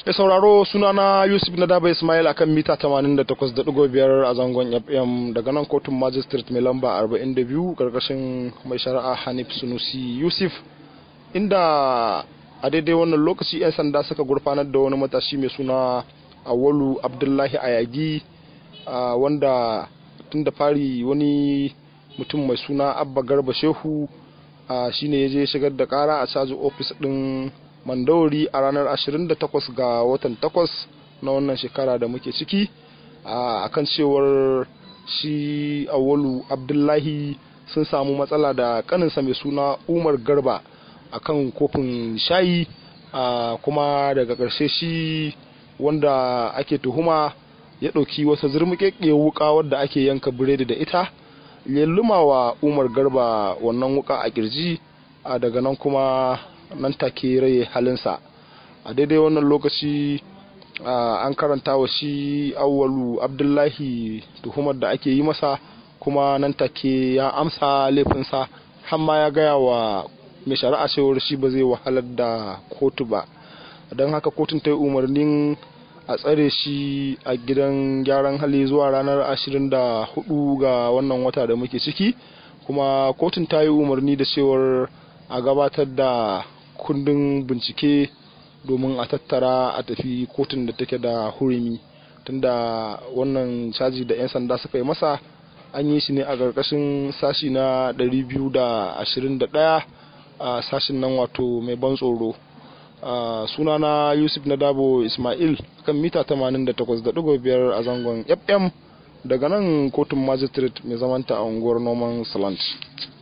Mai sauraro sunana Yusuf na Daba Ismail akan mita 88.5 a zangon FM daga nan kotun magistrate mai lamba 42 karkashin mai shari'a Hanif Sunusi Yusuf inda a daidai wannan lokaci 'yan sanda suka gurfanar da wani matashi mai suna Awalu Abdullahi Ayagi wanda tun da fari wani mutum mai suna Abba Garba Shehu shine ya je shigar da kara a caji ofis din mandawari a ranar 28 ga watan 8 na wannan shekara da muke ciki a kan cewar shi awalu abdullahi sun samu matsala da kaninsa mai suna umar garba a kan kofin shayi kuma daga ƙarshe shi wanda ake tuhuma ya ɗauki wata zurmuƙeƙe wuka wadda ake yanka biredi da ita ya wa umar garba wannan wuka a kirji daga nan kuma nan take rai halinsa a daidai wannan lokaci an karanta wa shi awwalu abdullahi tuhumar da ake yi masa kuma nan take ya amsa laifinsa har ma ya gaya wa mai shari'a cewar shi ba zai wahalar da kotu ba don haka kotun ta yi umarnin a tsare shi a gidan gyaran hali zuwa ranar 24 ga wannan wata da muke ciki kuma kotun ta yi umarni da cewar a gabatar da kundin bincike domin a tattara a tafi kotun da take da hurumi tunda wannan caji da 'yan sanda suka yi masa an yi shi ne a ƙarƙashin sashi na 221 a sashin nan wato mai ban tsoro sunana yusuf na dabo ismail kan mita 88.5 a zangon fm daga nan kotun magistrate mai zamanta a unguwar noman salant